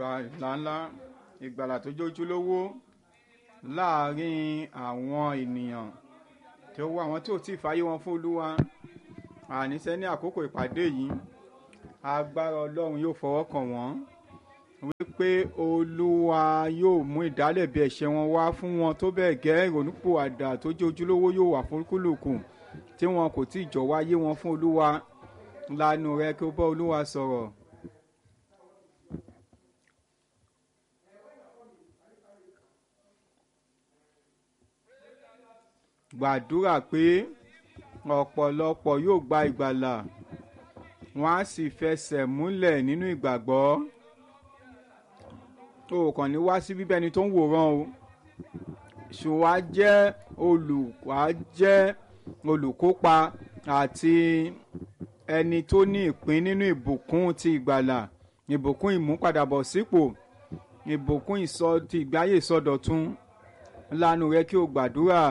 ńláńlá ìgbàlà tó jójúlówó láàárín àwọn ènìyàn tí ó wá àwọn tí ò tí ì fàyè wọn fún olúwa àníṣe ní àkókò ìpàdé yìí agbára ọlọ́run yóò fọwọ́ kàn wọ́n wípé olúwa yóò mú ìdálẹ́bi ẹ̀ṣẹ̀ wọn wá fún wọn tó bẹ́ẹ̀ gẹ́ ìrònúpìwàdà tó jẹ́ ojúlówó yóò wà fún kúlùkù tí wọn kò tí ì jọ̀wọ́ ayé wọn fún olúwa lanu rẹ kí ó bá olúwa sọ̀rọ̀. gbàdúrà pé ọ̀pọ̀lọpọ̀ yóò gba ìgbàlà wọ́n á sì fẹsẹ̀ múlẹ̀ nínú ìgbàgbọ́ o kàn ní wá sí bíbẹ́ni tó ń wòran o ṣùgbọ́n á jẹ́ olùwà jẹ́ olùkópa àti ẹni tó ní ìpín nínú ìbùkún ti ìgbàlà ìbùkún ìmúpadàbọ̀sípò ìbùkún ìsọ ti ìgbáyé ìsọdọ̀tun lanu rẹ kí o gbàdúrà.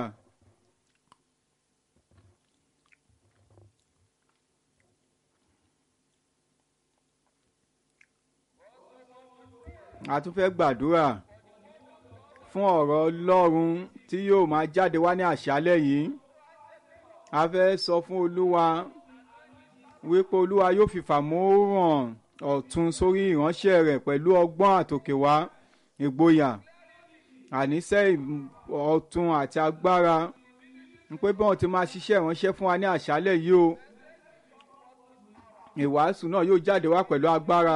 a tún fẹ́ gbàdúrà fún ọ̀rọ̀ ọlọ́run tí yóò máa jáde wá ní àṣálẹ̀ yìí a fẹ́ sọ fún olúwa wípé olúwa yóò fi fàmóràn ọ̀tun sórí ìránṣẹ́ rẹ̀ pẹ̀lú ọgbọ́n àtòkèwá ìgboyà àníṣe ọ̀tun àti agbára pé bí wọ́n ti máa ṣiṣẹ́ ìránṣẹ́ fún wa ní àṣálẹ̀ yìí o ìwàásù náà yóò jáde wá pẹ̀lú agbára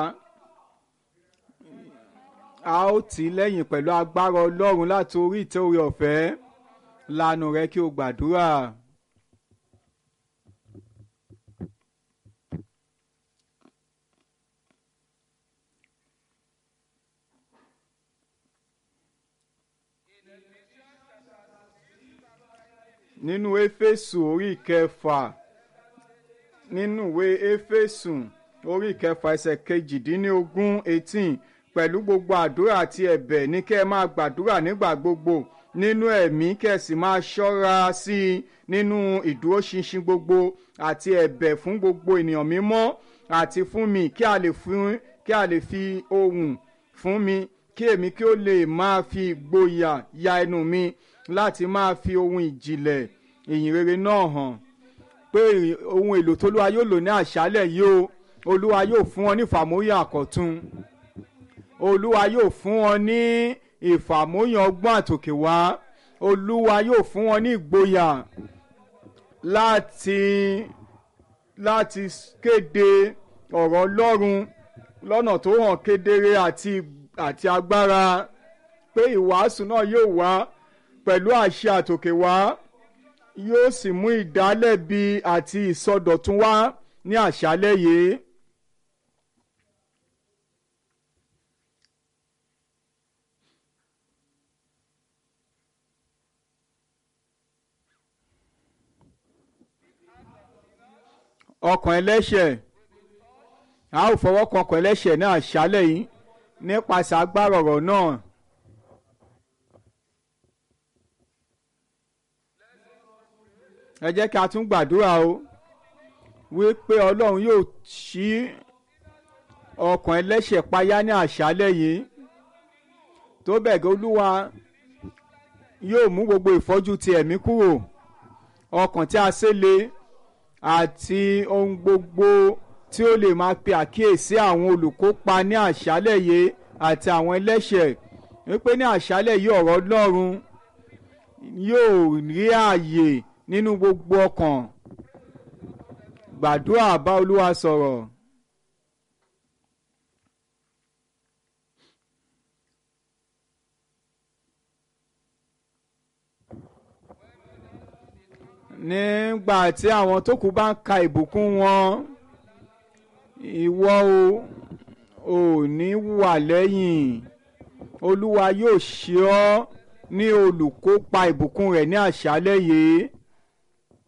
a ó tì í lẹ́yìn pẹ̀lú agbára ọlọ́run láti orí ìtẹ́ orí ọ̀fẹ́ lanu rẹ kí o gbàdúrà. nínú éfésù orí kẹfà nínú ìwé éfésù orí kẹfà ẹsẹ̀ kejìdínlógún eighteen pẹ̀lú gbogbo àdúrà àti ẹ̀bẹ̀ ní kẹ́ ẹ máa gbàdúrà nígbà gbogbo nínú ẹ̀mí kẹ́ ẹ sì máa ṣọ́ra sí i nínú ìdúróṣinṣin gbogbo àti ẹ̀bẹ̀ fún gbogbo ènìyàn mímọ́ àti fún mi kí a lè fún kí a lè fi ohùn fún mi kí èmi kí ó lè máa fi ìgboyà ya ẹnu mi láti máa fi ohun ìjìnlẹ̀ ìyìn rere náà hàn pé ohun èlò tólúwa yóò lò ní àṣálẹ̀ yìí o olúwa yóò fún wọn ní ìfàmóyà àkọ́tún olúwa yóò fún wọn ní ìfàmóyàn ọgbọ́n àtòkè wá olúwa yóò fún wọn ní ìgboyà láti láti kéde ọ̀rọ̀ ọlọ́run lọ́nà tó hàn kedere àti àti agbára pé ìwàásù náà yóò wá pẹ̀lú àṣẹ àtòkè wá yóò sì mú ìdálẹ́bi àti ìsọdọ̀tun wá ní àṣálẹ́ yìí. ọkàn ẹlẹ́ṣẹ̀ a ó fọwọ́ kan ọkàn ẹlẹ́ṣẹ̀ náà ṣálẹ̀ yìí nípasẹ̀ agbára ọ̀rọ̀ náà. ẹ jẹ́ kí a tún gbàdúrà o wípé ọlọ́run yóò ṣí ọkàn ẹlẹ́ṣẹ̀ payá ní àṣálẹ̀ yìí tó bẹ́ẹ̀ gẹ́ olúwa yóò mú gbogbo ìfọ́jú ti ẹ̀mí kúrò ọkàn tí a ṣẹlẹ̀ àti ohun gbogbo tí ó lè máa pe àkíyèsí àwọn olùkópa ní àṣálẹ̀ yìí àti àwọn ẹlẹ́ṣẹ̀ wípé ní àṣálẹ̀ yìí ọ̀rọ̀ Ọlọ́run yóò rí ààyè nínú gbogbo ọkàn gbàdúrà bá Olúwa sọ̀rọ̀. nígbà tí àwọn tó kù bá ń ka ìbùkún wọn ìwọ o ò ní wà lẹ́yìn olúwa yóò ṣe ọ́ ní olùkópa ìbùkún rẹ̀ ní àṣálẹ́ yìí